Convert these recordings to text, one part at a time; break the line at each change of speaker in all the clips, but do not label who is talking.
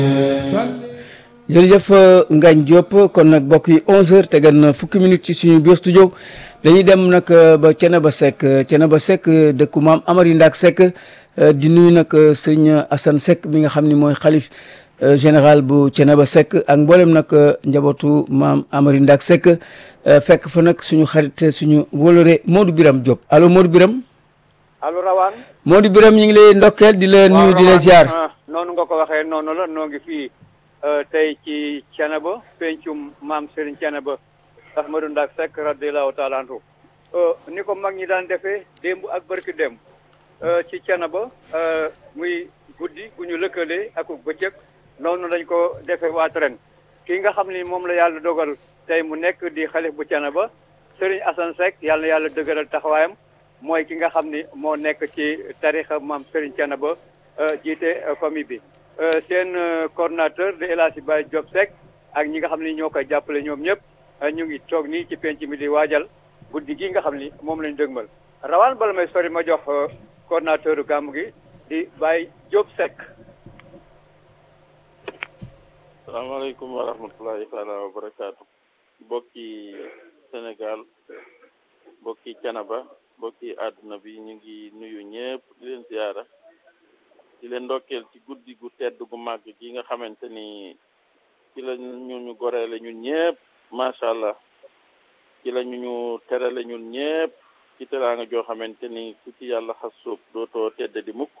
jërëjëf Ngagne Diop kon nag mbokk yi 11h tegal na fukki minutes ci suñu biir studio dañuy dem nag ba Thiénaba Seck Thiénaba Seck dëkku maam Amary Ndack Seck di nuyu nag sëñ Assane Seck mi nga xam ni mooy xalif général bu Thiénaba Seck ak mboolem nag njabootu maam Amary Ndack Seck fekk fa nag suñu xarit suñu wóolore Modou Biram Diop allo Modou Biram
allo Rawane.
Modou Biram ñu ngi lay ndokkeel di la nuyu di la ziar.
noonu nga ko waxee noonu la noo ngi fii tey ci Thiénaba pencum maam Serigne Thiénaba Ahmadou Ndack Seck radiyallahu taala anhu ni ko mag ñi daan defee démb ak barki démb ci Thiénaba muy guddi gu ñu lëkkalee ak bëccëg noonu lañ ko defee waat ren kii nga xam ni moom la yàlla dogal tey mu nekk di xalif bu Thiénaba Serigne Assane Seck yàlla na yàlla dëgëral taxawaayam mooy ki nga xam ni moo nekk ci tarixa maam Serigne Thiénaba jiite famille bi seen coordonnateur de El Hadji Baye Diop Seck ak ñi nga xam ni ñoo koy jàppale ñoom ñëpp ñu ngi toog nii ci penc mi di waajal guddi gi nga xam ni moom lañ dëgmal rawaan bala may sori ma jox coordonnateur gàmmu gi di Baye Diop Seck
salaamaaleykum wa rahmatullahi taala wa barakaatu mbokki Sénégal mbokki Thiénaba mbokki àdduna bi ñu ngi nuyu ñëpp di leen ziyaara di leen ndokkeel ci guddi gu tedd gu màgg gi nga xamante ni ci la ñu ñu goreele ñun ñëpp macha allah ci la ñu ñu terale ñun ñëpp ci teraanga joo xamante ni ku ci yàlla xas sóob dootoo tedd di mukk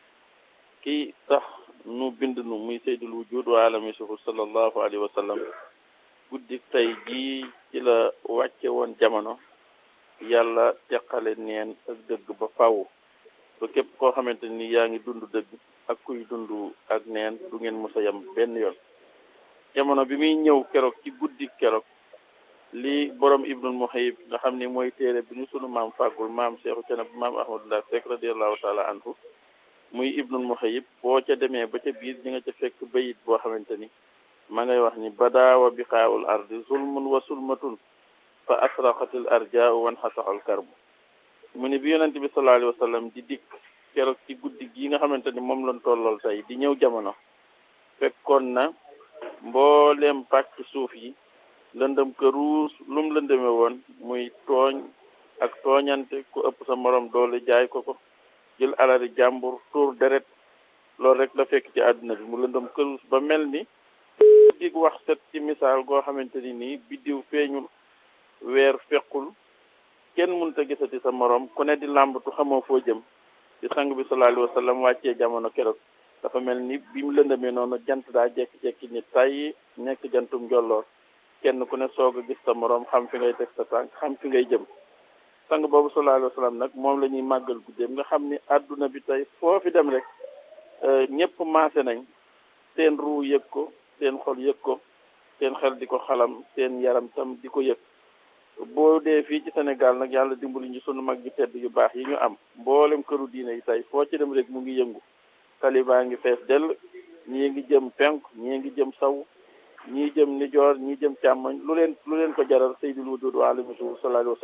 kii tax nu bind nu muy saydul wujud wa alami suhur sallallahu alayhi wa sallam guddi tey jii ci la wàcce woon jamono yàlla teqale neen ak dëgg ba faw ba képp koo xamante ni yaa ngi dund dëgg ak kuy dund ak neen du ngeen mës a yem benn yoon jamono bi muy ñëw keroog ci guddi keroog li borom ibnul muhayib nga xam ni mooy téere bi ñu sunu maam fàggul maam Seexu Thiénaba maam Ahmadou Ndack Seck radiallahu taala anhu muy ibnul muhayib boo ca demee ba ca biir ñi nga ca fekk bayit boo xamante ni ma ngay wax ni badaawa bi xaawul ardi zulmun wa sulmatun fa asraqatil arjaau wan xasaxal karbu mu ni bi yonente bi sallallahu alayhi wa sallam di dikk keroog ci guddi gi nga xamante ni moom lañ tollool tey di ñëw jamono fekkoon na mbooleem pàcc suuf yi lëndëm këruus lum lëndëme woon muy tooñ ak tooñante ku ëpp sa morom doole jaay ko ko jël alali jàmbur tuur deret loolu rek la fekk ci àdduna bi mu lëndëm këruus ba mel ni dig wax set ci misaal goo xamante ni nii biddiw feeñul weer fequl kenn mënut a gisati sa morom ku ne di làmbatu xamoo foo jëm di sang bi sallallahu alayhi wa sallam wàccee jamono keroog dafa mel ni bi mu lëndamee noonu jant daa jekki-jekki ni tàyyi nekk jantum njolloor kenn ku ne soog a gis sa morom xam fi ngay teg sa tànk xam fi ngay jëm sang boobu sallallahu alayhi wa sallam nag moom la ñuy màggal guddeem nga xam ni àdduna bi tey foo fi dem rek ñëpp maase nañ seen ruu yëg ko seen xol yëg ko seen xel di ko xalam seen yaram tam di ko yëg boo dee fii ci Sénégal nag yàlla dimbali ñu sunu mag gi tedd yu baax yi ñu am mboolem këru diine yi tey foo ci dem rek mu ngi yëngu talibaa ngi fees dell ñii ngi jëm penk ñii ngi jëm saw ñii jëm nijoor ñii jëm càmmoñ lu leen lu leen ko jaral sayyidul wujud wa alihi sallallahu alayhi wa sallam